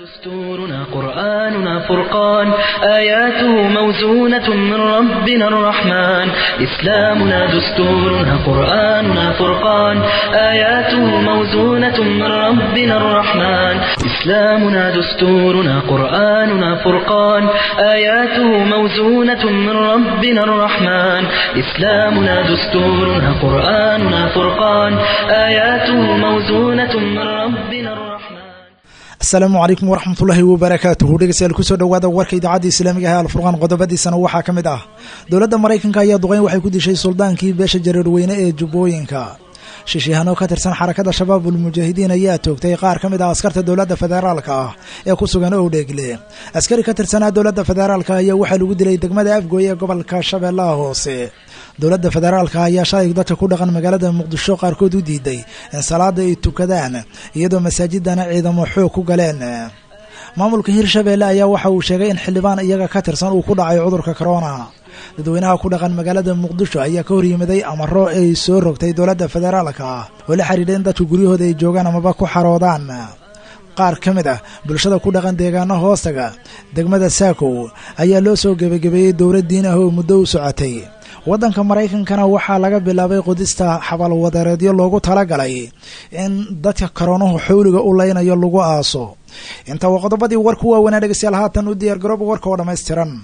دستورنا قرآننا فرقان آياته موزونة من ربنا الرحمن إسلامنا دستورنا قرآننا فرقان آياته موزونة من ربنا الرحمن إسلامنا دستورنا قرآننا فرقان آياته موزونة من ربنا الرحمن إسلامنا دستورنا قرآننا فرقان آياته موزونة من ربنا الرحمن asalaamu calaykum waraxmatullaahi wabarakaatuhu dhegeystayaal kusoo dhowaada warka idaacadda islaamiga ah alfurqaan qodobadiisana waxaa ka mid ah dowladda maraykanka ayaa duqeyn waxay ku dishay suldaankii beesha jareerweyne ee jubbooyinka shishiihano ka tirsan xarakada shabaabul mujaahidiin ayaa toogtay qaar ka mid ah askarta dowladda federaalka ah ee ku sugan owdheegle askari ka tirsanaa dowladda federaalka ayaa waxaa lagu dilay degmada afgooy ee gobolka shabeellaha hoose dowladda federaalka ayaa shalay dadka ku dhaqan magaalada muqdisho qaarkood u diiday in salaada ay tukadaan iyadoo masaajidana ciidamo xoog ku galeen maamulka hirshabeelle ayaa waxa uu sheegay in xildhibaan iyaga ka tirsan uu ku dhacay cudurka corona dadweynaha ku dhaqan magaalada muqdisho ayaa ka horyimaday amaro ay soo rogtay dowladda federaalka oo la xidhiidha in dadka guryahooda ay joogaan amaba ku xaroodaan qaar ka mid ah bulshada ku dhaqan deegaano hoostaga degmada saakow ayaa loo soo gebagabeeyey dowlad diin ah oo muddo u socotay waddanka maraykankana waxaa laga bilaabay qodista xabalwadareedyo loogu talagalay in dadka karoonuhu xawliga u leynayo lagu aaso inta waa qodobadii warku waaweynaa dhegeystayaal haatan u diyaar garooba warka oo dhammaystiran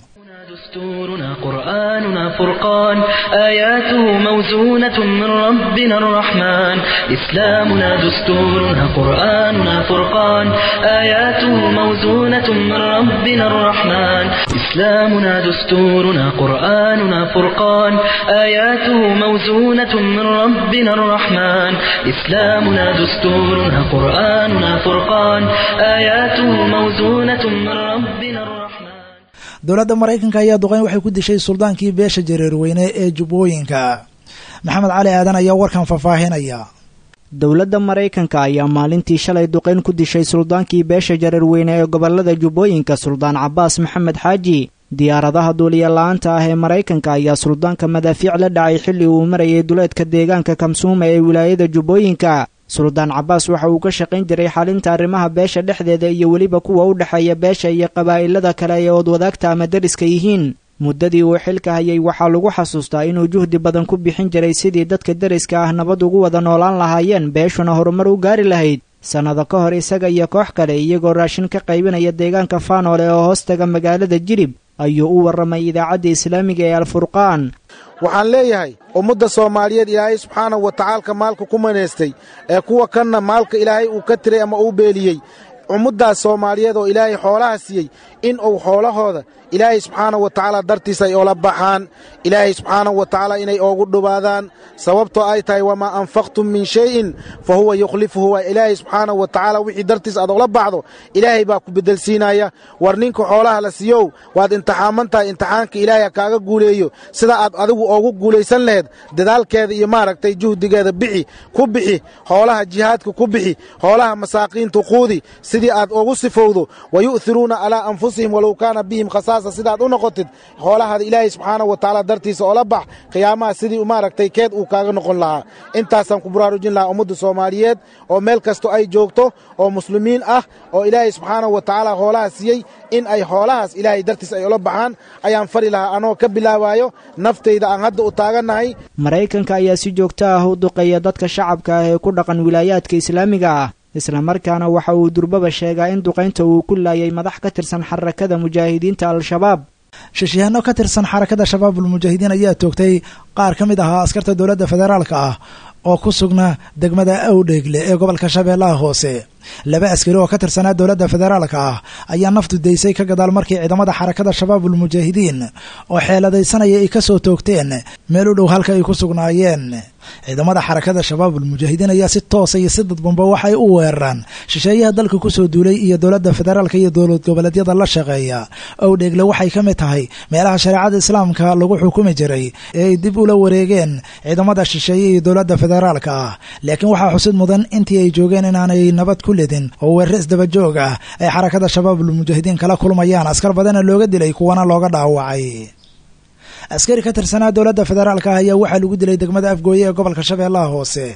دستورنا قرآننا فرقان آياته موزونة من ربنا الرحمن إسلامنا دستورنا قرآننا فرقان آياته موزونة من ربنا الرحمن إسلامنا دستورنا قرآننا فرقان آياته موزونة من ربنا الرحمن إسلامنا دستورنا قرآننا فرقان آياته موزونة من ربنا الرحمن dowladda maraykanka ayaa duqeyn waxay ku dishay suldaankii beesha jareerweyne ee jubbooyinka maxamed cali aadan ayaa warkan faahfaahinaya dowladda maraykanka ayaa maalintii shalay duqeyn ku dishay suldaankii beesha jareerweyne ee gobolada jubbooyinka suldaan cabaas maxamed xaaji diyaaradaha duuliya la-aanta ah ee maraykanka ayaa suldaanka madaafiic la dhacay xilli uu marayay duleedka deegaanka kamsuuma ee wilaayada jubbooyinka suldaan cabaas waxa uu ka shaqayn jiray xalinta arrimaha beesha dhexdeeda iyo weliba kuwa u dhexeeya beesha iyo qabaa'ilada kale ee oodwadaagta ama deriska yihiin muddadii uu xilka hayay waxaa lagu xasuustaa inuu juhdi badan ku bixin jiray sidii dadka deriska ah nabad ugu wada noolaan lahaayeen beeshuna horumar u gaari lahayd sannado ka hor isaga iyo koox kale iyagoo raashin ka qaybinaya deegaanka faanoole oo hoostaga magaalada jilib ayuu u warramay idaacadda islaamiga ee alfurqaan waxaan leeyahay ummadda soomaaliyeed ilaahay subxaanahu wa tacaalka maalka ku manaystay ee kuwa kanna maalka ilaahay uu ka tiray ama uu beeliyey ummaddaas soomaaliyeed oo ilaahay xoolaha siiyey in uu xoolahooda ilaahay subxaanahu wa tacaala dartiisa ay oola baxaan ilaahay subxaanahu wa tacaala inay oogu dhubaadaan sababtoo ay tahay wamaa anfaqtum min shayin fa huwa yukhlifuhu waa ilaahay subxaanahu wa tacaala wixii dartiis aad oola baxdo ilaahay baa ku beddelsiinaya war ninka xoolaha la siiyow waad imtixaaman tahay imtixaanka ilaahay ha kaaga guuleeyo sida aad adigu oogu guulaysan laheed dadaalkeeda iyo maaragtay juhdigeeda bixi ku bixi xoolaha jihaadka ku bixi xoolaha masaakiinta quudi sidii aad ugu sifowdo wa yu'hiruuna calaa anfusihim walow kaana bihim khasaasa sidaad u noqotid xoolahaada ilaahay subxaanahu wa tacaala dartiisa oola bax qiyaamaha sidii maaragtay keed uu kaaga noqon lahaa intaasaan ku baraarujin lahaa ummadda soomaaliyeed oo meel kasto ay joogto oo muslimiin ah oo ilaahay subxaanahu wa tacaala xoolaha siiyey in ay xoolahaas ilaahay dartiis ay ula baxaan ayaan fari lahaa anoo ka bilaabaayo naftayda aan hadda u taagannahay maraykanka ayaa si joogto ah u duqeeya dadka shacabka ah ee ku dhaqan wilaayaadka islaamiga ah islamarkaana waxa uu durbaba sheegaa in duqaynta uu ku laayay madax ka tirsan xarakada mujaahidiinta al-shabaab shishiyaano ka tirsan xarakada shabaabul mujaahidiin ayaa toogtay qaar ka mid ahaa askarta dowladda federaalka ah oo ku sugnaa degmada awdheegle ee gobolka shabeellaha hoose laba askari oo ka tirsanaa dowladda federaalka ah ayaa naftu daysay ka gadaal markii ciidamada xarakada shabaabul mujaahidiin oo xeeladaysanaya ay ka soo toogteen meel u dhow halka ay ku sugnaayeen ciidamada xarakada shabaabul mujaahidiin ayaa si toosa iyo si dadbanba waxay u weeraraan shisheeyaha dalka kusoo duulay iyo dowladda federaalka iyo dowlad goboleedyada la shaqeeya owdheegle waxay ka mid tahay meelaha shareecada islaamka lagu xukumi jiray ee ay dib ula wareegeen ciidamada shisheeye iyo dowladda federaalka ah laakiin waxaa xusid mudan intii ay joogeen inaanay nabad ku ledin oo weerare isdabajoog ah ay xarakada shabaabul mujaahidiin kala kulmayaan askar badana looga dilay kuwana looga dhaawacay askari ka tirsanaa dowladda federaalka ah ayaa waxaa lagu dilay degmada afgooye ee gobolka shabeellaha hoose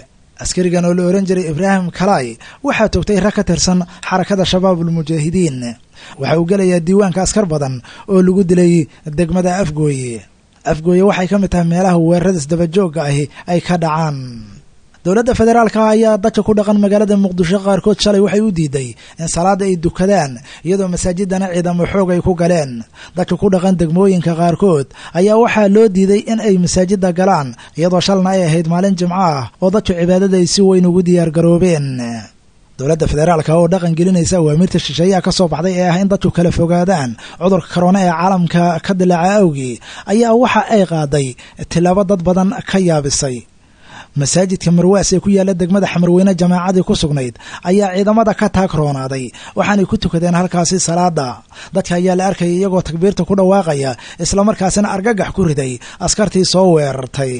askarigan oo la ohan jiray ibraahim kalay waxaa toogtay rag ka tirsan xarakada shabaabulmujaahidiin waxa uu gelayaa diiwaanka askar badan oo lagu dilay degmada afgooye afgooye waxay ka mid tahay meelaha weerarada isdabajoogga ahi ay ka dhacaan dowladda federaalka ayaa dadka ku dhaqan magaalada muqdisho qaarkood shalay waxay u diiday in salaada ay dukadaan iyadoo masaajidana ciidamo xoog ay ku galeen dadka ku dhaqan degmooyinka qaarkood ayaa waxaa loo diiday in ay masaajida galaan iyadoo shalna ay ahayd maalin jimco ah oo dadku cibaadada ay si weyn ugu diyaargaroobeen dowladda federaalka oo dhaqan gelinaysa awaamirta shisheeyaha ka soo baxday ee ah in dadku kala fogaadaan cudurka korona ee caalamka ka dilaaca awgii ayaa waxa ay qaaday tilaabo dad badan ka yaabisay masaajidka marwaas ee ku yaalla degmada xamarweyne jamaacadii ku sugnayd ayaa ciidamada ka taag roonaaday waxaanay ku tukadeen halkaasi salaada dadka ayaa la arkayay iyagoo takbiirta ku dhawaaqaya islamarkaasina argagax ku riday askartii soo weerartay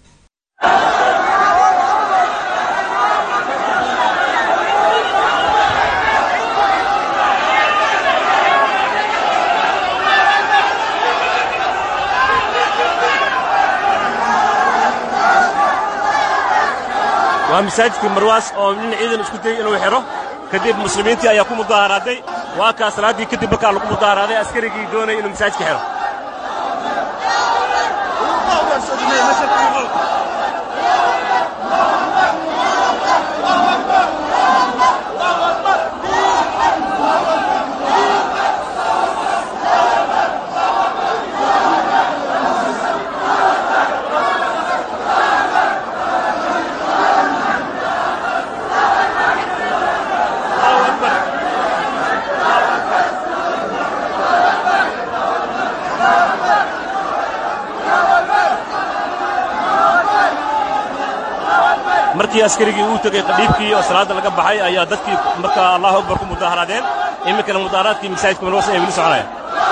waa masaajidka marwaas oo nin ciidan isku dayey inuu xidho kadib muslimiintii ayaa ku mudaharaaday waa kaa salaaddii kadib markaa lagu mudaharaaday askarigii doonaya inuu masaajidka xidho markii askarigii uu tegey qadhiibkii oo salaadda laga baxay ayaa dadkii markaa allahu akbar ku mudaharaadeen iminkana mudaharaadkii masaajidka marwas ay weli soconayaan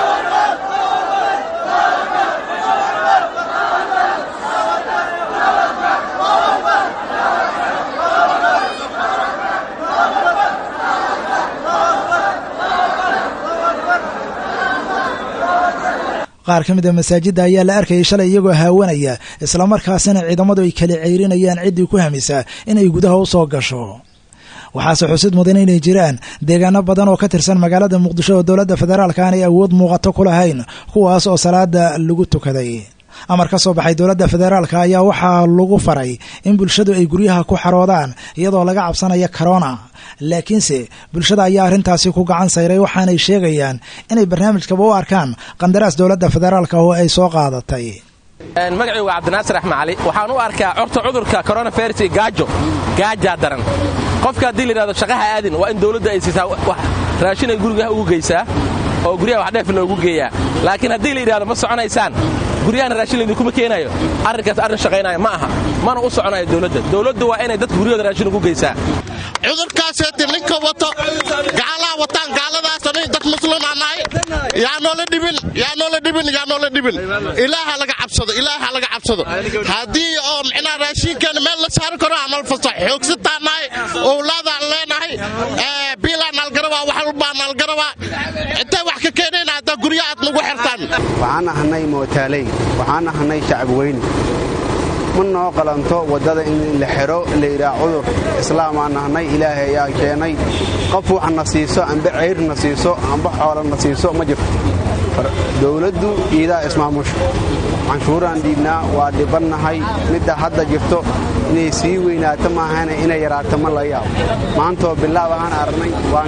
qaar ka mid a masaajidda ayaa la arkayay shalay iyagoo haawanaya islamarkaasina ciidamadu ay kala ceyrinayaan ciddii ku hamisa inay gudaha u soo gasho waxaase xusid mudan inay jiraan deegaano badan oo ka tirsan magaalada muqdisho oo dowladda federaalka aanay awood muuqato ku lahayn kuwaas oo salaada lagu tukaday amar ka soo baxay dowladda federaalka ayaa waxaa lagu faray in bulshadu ay guryaha ku xaroodaan iyadoo laga cabsanaya corona laakiinse bulshada ayaa arrintaasi ku gacan sayray waxaanay sheegayaan inay barnaamijkaba u arkaan qandaraas dowladda federaalka oo ay soo qaadatay magacii waa cabdinaasir axmed cali waxaan u arkaa corta cudurka coronavirus gaajo gaajaa daran qofka haddii layidhahdo shaqaha aadin waa in dowladda ay siisaa raashin ay gurigaha ugu geysaa oo guryaha wax dheef loogu geeyaa laakiin haddii la yidhahdo ma soconaysaan guryahana raashin laydinkuma keenayo arrinkaas arrin shaqaynaya ma aha mana u soconayo dowladda dowladdu waa inay dadka guryahooda raashin ugu geysaa cudurkaaseeti ninka wato gaalaha wataan gaaladaasoo nin dad muslimaa nahay yaa noola dhibin yaa noola dhibin yaa noola dhibin ilaaha laga cabsado ilaaha laga cabsado haddii oo micnaha raashinkeena meel la saari karo amal fasax xoogsataa nahay owlaadaan leenahay biilaa naalgarabaa wax walbaa naalgarabaa intay wax ka keenayna haddaa gurya aad nagu xirtaan waxaan ahnay mootaaley waxaan ahnay shacab weyne ma noo qalanto waddada in la xidho layidhaah cudur islaamaan nahnay ilaahay ayaa keenay qof waxna siiso amba cayrna siiso amba xoolana siiso ma jirto dowladdu iidaa ismaamusha canshuuraan dhiibnaa waa dhibannahay midda hadda jirto inay sii weynaato maahane inay yaraato ma la yaabo maantoo bilaab aan aragnay waan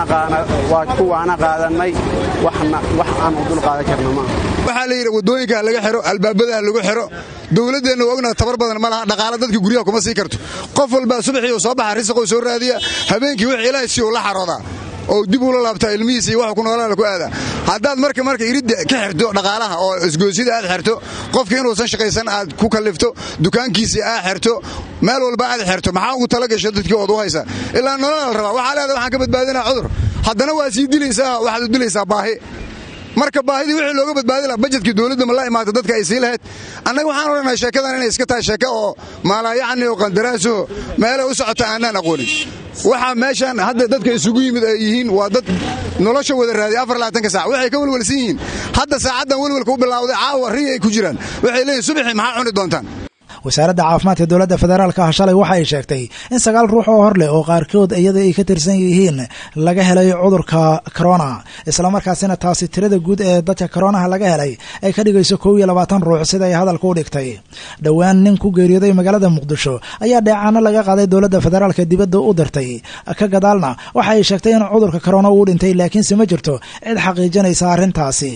ku waana qaadannay wax aan u dul qaadan karna maaha waxaa la yidhi waddooyinka laga xiro albaabadaha lagu xiro dowladdeenna waa ognaha tabar badan ma laha dhaqaala dadka guryaha kuma sii karto qof walbaa subaxii uu soo baxa risaqoo soo raadiya habeenkii wix ilaahay si uu la xaroodaa oo dib ula laabtaa ilmihiisa iyo wax ku noolaala ku aadaa haddaad marka marka iridda ka xirto dhaqaalaha oo isgoosida aad xirto qofka inuusan shaqaysan aad ku kallifto dukaankiisii aad xirto meel walba aad xirto maxaa ugu tala gasho dadkii ood u haysa ilaa nolola la rabaa waxaa leedahay waxaan ka badbaadinaa cudur haddana waa sii dilaysaa waxaad u dilaysaa baahi marka baahidii wixii looga badbaadi laha bajetkii dowladda ma la imaata dadka ay sii lahayd annaga waxaan odhanaha sheekadan inay iska tahay sheeke oo maalaayacni oo qandaraasoho meelay u socota aanaan aqoonin waxaa meeshaan hadda dadka isugu yimid ay yihiin waa dad nolosha wada raadiya afar labaatanka saac waxay ka welwelsan yihiin hadda saacaddan welwelka u bilaawday caawa riya ay ku jiraan waxay leeyihin subaxii maxaa cuni doontaan wasaaradda caafimaadka dowladda federaalka ah shalay waxa ay sheegtay in sagaal ruux oo hor leh oo qaarkood iyada ay ka tirsan yihiin laga helay cudurka corona islamarkaasina taasi tirada guud ee dadka koronaha laga helay ay ka dhigayso kow iyo labaatan ruux sida ay hadalka u dhigtay dhowaan nin ku geeriyooday magaalada muqdisho ayaa dheecaano laga qaaday dowladda federaalka dibadda u dirtay ka gadaalna waxa ay sheegtay in cudurka corona uu dhintay laakiinse ma jirto cid xaqiijinaysa arrintaasi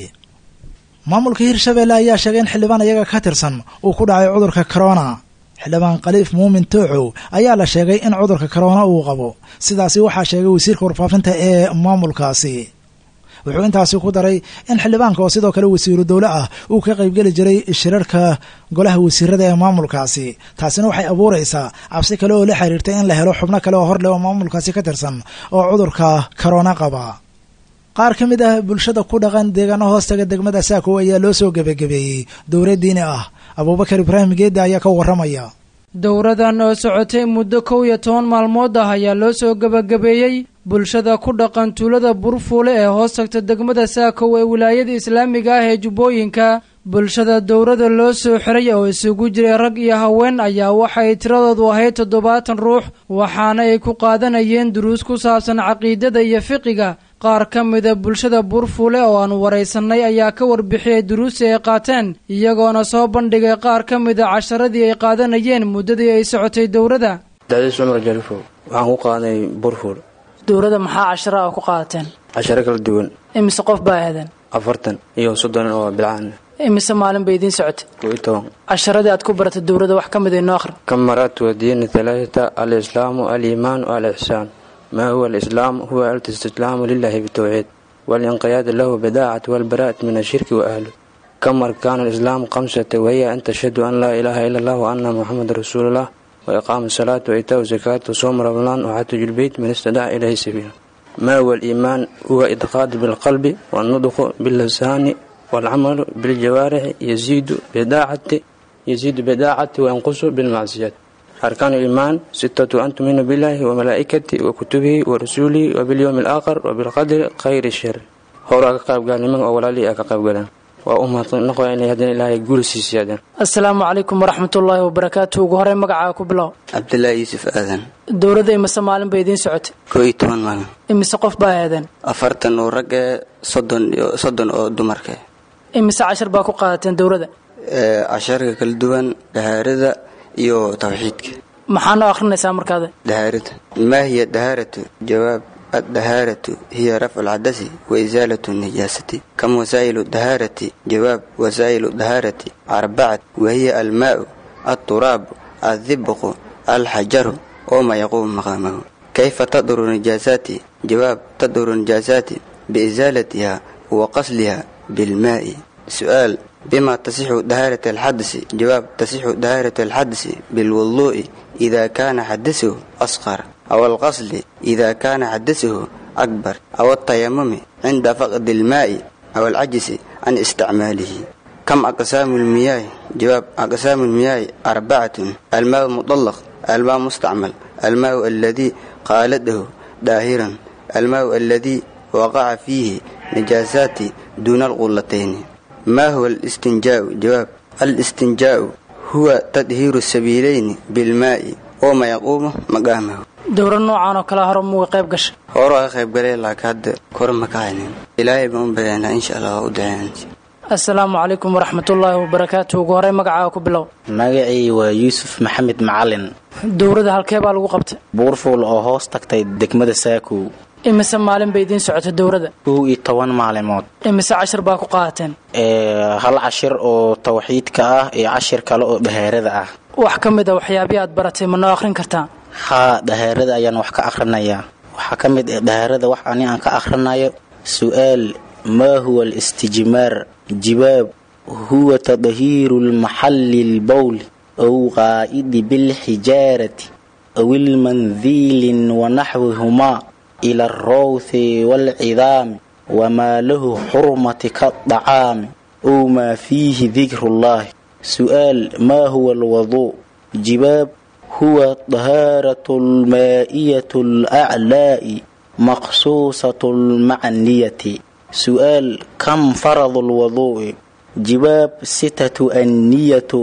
maamulka hirshabeelle ayaa sheegay in xildhibaan iyaga ka tirsan uu ku dhacay cudurka corona xildhibaan khaliif muumin tooxow ayaa la sheegay in cudurka corona uu qabo sidaasi waxaa sheegay wasiirka warfaafinta ee maamulkaasi wuxuu intaasi ku daray in xildhibaanka oo sidoo kale wasiiru dowle ah uu ka qaybgeli jiray shirarka golaha wasiirada ee maamulkaasi taasina waxay abuuraysaa cabsi kale oo la xiriirtay in la helo xubno kale oo horleh oo maamulkaasi ka tirsan oo cudurka corona qaba qaar ka mid ah bulshada ku dhaqan deegaano hoostaga degmada saako ayaa loo soo gebagabeeyey dowlad diini ah abuubakar ibraahim geedda ayaa ka warramaya dowradan oo socotay muddo kow iyo toban maalmood ah ayaa loo soo gebagabeeyey bulshada ku dhaqan tuulada burfuule ee hoos tagta degmada saakow ee wilaayada islaamiga ah ee jubbooyinka bulshada dowrada loo soo xiray oo isugu jiray rag iyo haween ayaa waxay tiradoodu ahayd toddobaatan ruux waxaana ay ku qaadanayeen duruus ku saabsan caqiidada iyo fiqiga qaar ka mida bulshada burfuule oo aan waraysanay ayaa ka warbixiyey duruusi ay qaateen iyagoona soo bandhigay qaar ka mida casharadii ay qaadanayeen muddadii ay socotay dowrada dacdiis cumar jalifo waxaan ku qaaday burfuul dowrada maxaa cashara a ku qaadateen casharo kala duwan imise qof baa ahaadeen afartan iyo soddon oo bilcaan imise maalin bay idiin socotay kow iyo toban casharadii aad ku baratay dowrada wax ka mid inoo akhri kam maraat wadiina halaaata alislaamu aliimaanu alixsaan ما هو الإسلام هو الاستسلام لله بالتوحيد والانقياد له بداعة والبراءة من الشرك وأهله كم أركان الإسلام خمسة وهي أن تشهد أن لا إله إلا الله وأن محمد رسول الله وإقام الصلاة وإيتاء الزكاة وصوم رمضان وحج البيت من استدعى إليه سبيلا ما هو الإيمان هو إدخال بالقلب والنطق باللسان والعمل بالجوارح يزيد بداعة يزيد بداعة وينقص بالمعصيات أركان الإيمان ستة أن تؤمن بالله وملائكته وكتبه ورسوله وباليوم الآخر وبالقدر خير الشر هورا كقاب قال من أولا لي أكقاب قال وأمها نقوى إن يهدين الله يقول سيسيادا asalaamu calaykum waraxmat ullaahi wabarakaatu ugu horey magacaa ku bilow cabdilaahi yuusuf aadan dowladda imise maalin bay idiin socotay koo iyo toban maalin imise qof baa ahaadeen afartan oo rag ee soddon iyo soddon oo dumarka imise cashar baa ku qaadateen dowladda ee casharka kala duwan dahaarada iyo tawxiidka maxaa noo akhrinaysaa markaada dahaarada maa hiya dahaaratu jawaab الدهارة هي رفع العدس وإزالة النجاسة كم وسائل الدهارة جواب وسائل الدهارة أربعة وهي الماء التراب الذبق الحجر وما يقوم مقامه كيف تضر النجاسات جواب تضر النجاسات بإزالتها وقصلها بالماء سؤال بما تصح دهارة الحدث جواب تصح دهارة الحدث بالوضوء إذا كان حدثه أصغر أو الغسل إذا كان حدثه أكبر أو التيمم عند فقد الماء أو العجز عن استعماله كم أقسام المياه جواب أقسام المياه أربعة الماء المطلق الماء مستعمل الماء الذي قالته داهرا الماء الذي وقع فيه نجاسات دون الغلتين ما هو الاستنجاء جواب الاستنجاء هو تدهير السبيلين بالماء وما يقوم مقامه dowra noocan oo kale hore muga qayb gashay hore waa ka qayb galay laakiin hadda kor ma ka haynin ilaahay baan u badanaa insha allah waa u duceynaa asalaamu calaykum waraxmatullaahi wabarakaatu ugu horey magacaa ku bilow magacii waa yuusuf maxamed macalin dowrada halkee baa lagu qabtay buurfuul oo hoos tagtay degmada saakow imise maalin bay idiin socotay dowrada kow iyo toban maalimood imise cashir baa ku qaadateen hal cashir oo tawxiidka ah iyo cashir kale oo dhahaarada ah wax ka mid a waxyaabii aad baratay ma noo akhrin kartaa haa dhahaarada ayaan wax ka akhrinayaa waxaa ka mid ah dhahaarada wax ani aan ka akhrinayo su-aal maa huwa alistijmaar jibaab huwa tadhiiru lmaxalli lbowl aw qaa'idi bilxijaarati aw ilmandiilin wanaxwihumaa ila alrawthi waalcidaami wamaa lahu xurmati kaadacaami ow maa fiihi dikru llahi su-aal maa huwa alwaduu jibaab huwa dahaaratu lmaa'iyatu alaclaa'i maqsuusatu almacniyati su-aal kam faradu lwaduu'i jibaab sitatu anniyatu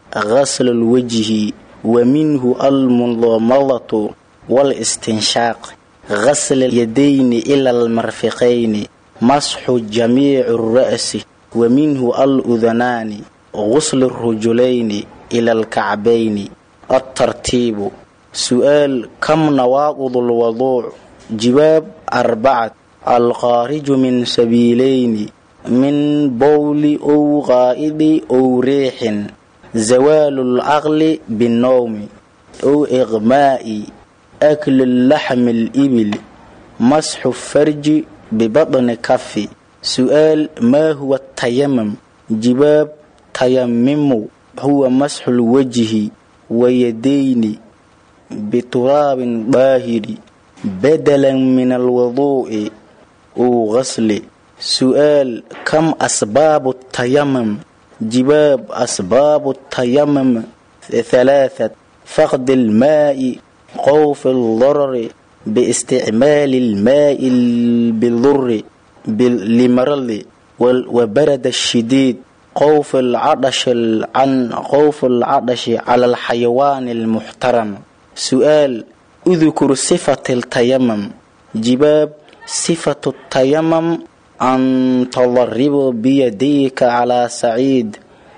غسل الوجه ومنه المضمضة والاستنشاق غسل اليدين إلى المرفقين مسح جميع الرأس ومنه الأذنان غسل الرجلين إلى الكعبين الترتيب سؤال كم نواقض الوضوء جواب أربعة الخارج من سبيلين من بول أو غائب أو ريح زوال العقل بالنوم أو إغماء أكل اللحم الإبل مسح الفرج ببطن كف سؤال ما هو التيمم جواب تيمم هو مسح الوجه ويدين بتراب باهر بدلا من الوضوء أو غسل سؤال كم أسباب التيمم جواب أسباب التيمم ثلاثة فقد الماء خوف الضرر باستعمال الماء بالضر لمرض وبرد الشديد خوف العطش عن خوف العطش على الحيوان المحترم سؤال اذكر صفة التيمم جواب صفة التيمم أن تضرب بيديك على سعيد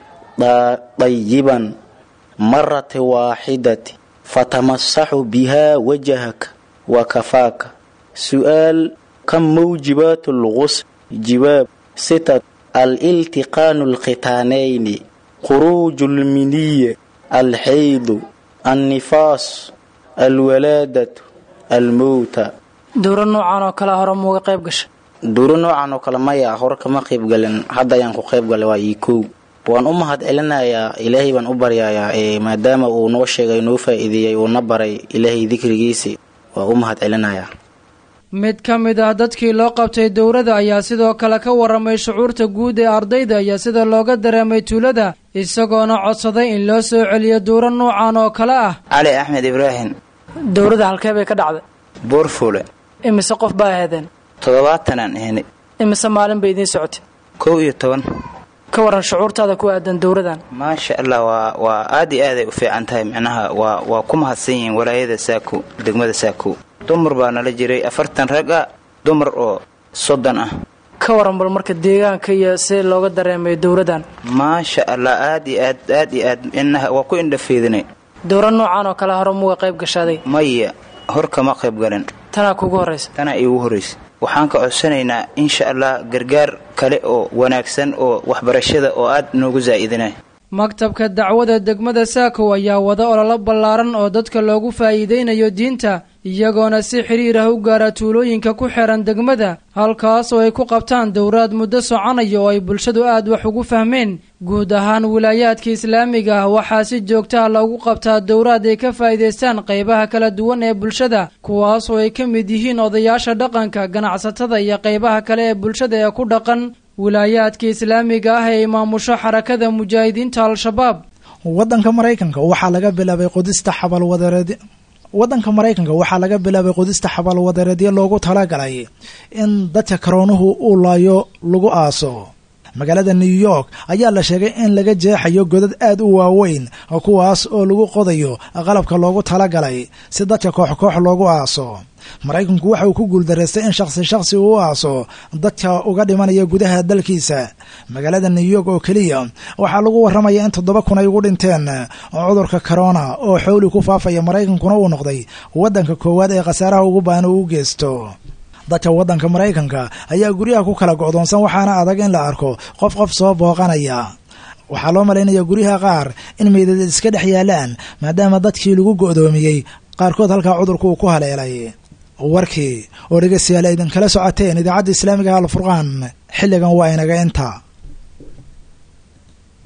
طيبا مرة واحدة فتمسح بها وجهك وكفاك سؤال كم موجبات الغسل جواب ستة الالتقان الختانين خروج المنية الحيض النفاس الولادة الموت dowro noocan oo kale hore muuga qayb gasha duuro noocan oo kale maya hore kama qayb galin hadda ayaan ku qayb galay waa ii kow waan u mahad celinayaa ilaahay baan u baryayaa ee maadaama uu noo sheegay noo faa'iideeyey uu na baray ilaahay dikrigiisi waa u mahad celinayaa mid ka mid ah dadkii loo qabtay dowladda ayaa sidoo kale ka waramay shucuurta guud ee ardayda iyo sida looga dareemay tuulada isagoona codsaday in loo soo celiyo duuro noocan oo kale ah cali axmed ibraahim dowladda halkee bay ka dhacday buurfuule imise qof baa aheedeen toddobaatanaan ahni imise maalin bay idiin socotay kow iyo toban ka waran shucuurtaada ku aadan dowladan maasha allah waa waa aad iyo aaday u fiican tahay micnaha waa waa ku mahadsan yihiin walaayada saako degmada saako dumar baa nala jiray afartan rag ah dumar oo soddon ah ka waran bal marka deegaanka iyo si looga dareemay dowladan maasha allah aad iyo aad aad iyo aad inaha waa ku indhafiidinay dowra noocan oo kale hore muga qayb gashaaday maya hor kama qayb galin tanaa kugu horraysa tanaa iigu horraysa waxaan ka codsanaynaa insha allah gargaar kale oo wanaagsan oo waxbarashada oo aad noogu zaa'idinay maktabka dacwada degmada saakow ayaa wada ololo ballaaran oo dadka loogu faa'iidaynayo diinta iyagoona si xidhiir ah u gaara tuulooyinka ku xeehan degmada halkaas oo ay ku qabtaan dowraad muddo soconaya oo ay bulshadu aad wax ugu fahmeen guud ahaan wilaayaadka islaamiga ah waxaa si joogtaha loogu qabtaa dowraad ay ka faa'iidaystaan qaybaha kala duwan ee bulshada kuwaas oo ay ka mid yihiin odayaasha dhaqanka ganacsatada iyo qaybaha kale ee bulshada ee ku dhaqan wilaayaadka islaamiga ah ee imaamusho xarakada mujaahidiinta al-shabaab wadanka maraykanka waxaa laga bilaabay qodista xabalwadareed waddanka maraykanka waxaa laga bilaabay qodista xabalwadareedyo loogu talagalay in dadka karoonuhu uu laayo lagu aaso magaalada new york ayaa la sheegay in laga jeexayo godad aad u waaweyn kuwaas oo lagu qodayo qalabka loogu talagalay si dadka koox koox loogu aaso maraykanku waxa uu ku guuldaraystay in shakhsi shakhsi uu u aaso dadka uga dhimanaya gudaha dalkiisa magaalada new york oo keliya waxaa lagu warramaya in toddoba kun ay ugu dhinteen cudurka corona oo xowli ku faafaya maraykankuna uu noqday waddanka koowaad ee khasaaraha ugu baahan uu u geysto dadka waddanka maraykanka ayaa guryaha ku kala go'doonsan waxaana adag in la arko qof qof soo booqanaya waxaa loo malaynaya guryaha qaar in meydad iska dhex yaalaan maadaama dadkii lagu go'doomiyey qaarkood halkaa cudurku uu ku haleelay warkii oo dhegeystayaal aydan kala socoteen idaacadda islaamiga alfurqaan xilligan waa inaga inta